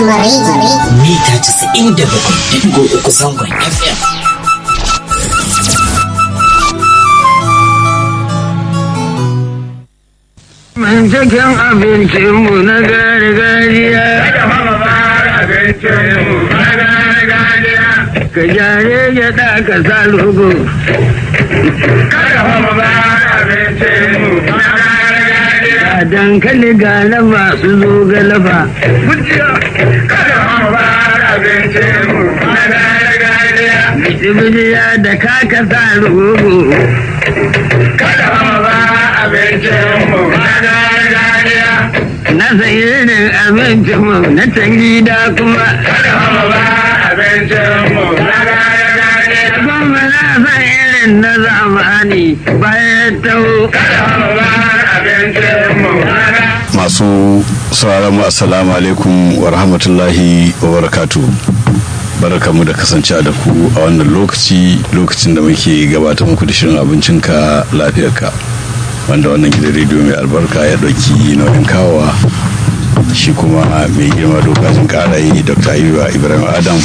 Rahama Radio. mita 97.3 zangon FM. Mun cikin abincinmu na gargajiya. Ka jare gyaɗa ka sa lugu. Ga dankali ga laba su zo ga laba. Bidiya da kaka sa lugu. Na sayi irin abincinmu na can gida kuma. Kuma na san irin na zamani bayan tau. masu sauraron mu assalamu alaikum wa rahmatullahi wa barakatu barakamu da kasance da ku a wannan lokaci lokacin da muke gabatar muku da shirin abincinka lafiyarka wanda wannan gidan rediyo mai albarka ya ɗauki nauyin kawowa shi kuma mai girma dokacin ƙarayi dr ayuba ibrahim adam